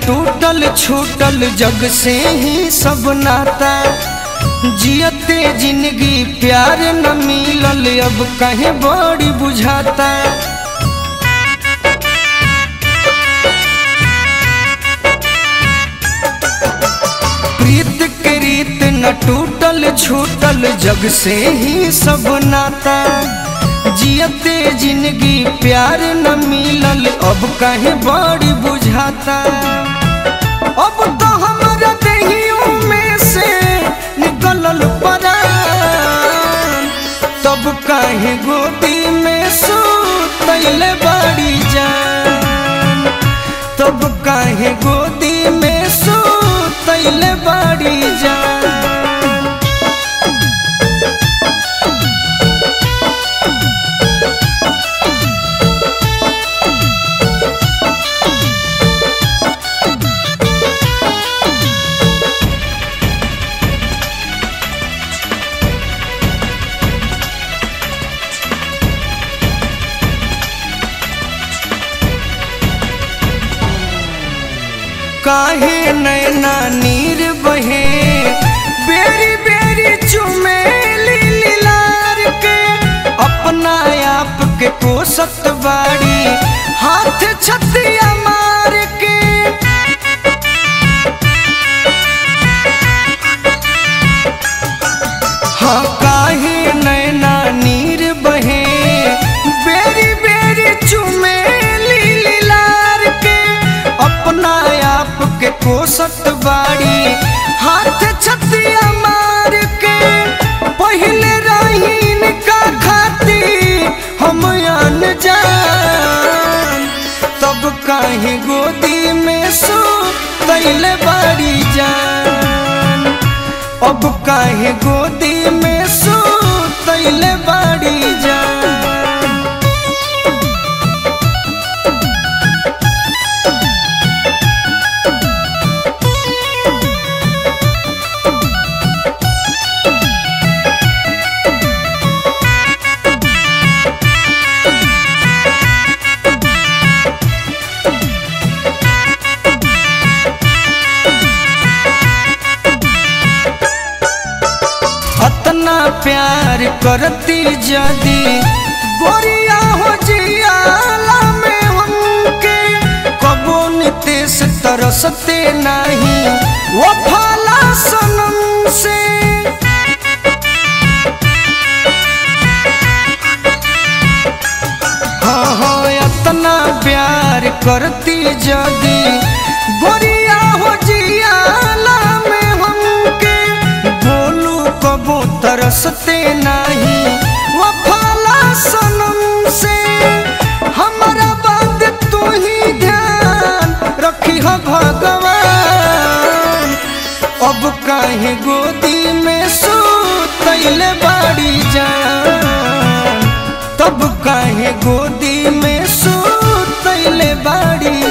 टूटल छूटल जग से ही सब नाता जियते जिंदगी प्यार न मिलल अब कहीं बड़ी बुझाता प्रीत के रीत न टूटल छूटल जग से ही सब नाता जियते जिंदगी प्यार न मिलल अब कहीं बड़ी बुझाता अब तो हमारा देहियों में से निकलल परान तब कहीं गोदी में सुतैले बड़ी जान तब कहीं गोदी में सुतैले बड़ी जान काहे नैना नीर बहे बेरी बेरी चुमेली लीलार के अपना आप के कोसत बाड़ी हाथ छतिया मार के हाँ काहे नैना नीर बहे बेरी बेरी चुमेली लीलार के अपना आप के कोसत बाड़ी हाथ छतिया मार के पहले रहीन का खाती हम अन जान तब काहे गोदी में सो तैले बाड़ी जान अब काहे गोदी में सो तैले बाड़ी जान अतना प्यार करती जदी गोरिया हो जियाला में हमके कबो नितेश तरसते नहीं वो फाला सनम से हाँ हाँ अतना प्यार करती जदी गोरिया हो जियाला में हमके बोलू कबो तरसते नहीं वो फाला सनम से हमारा बात तू ही ध्यान रखी हो भगवान अब काहे गोदी में सुतैले बाड़ी जान तब काहे गोदी में सुतैले बाड़ी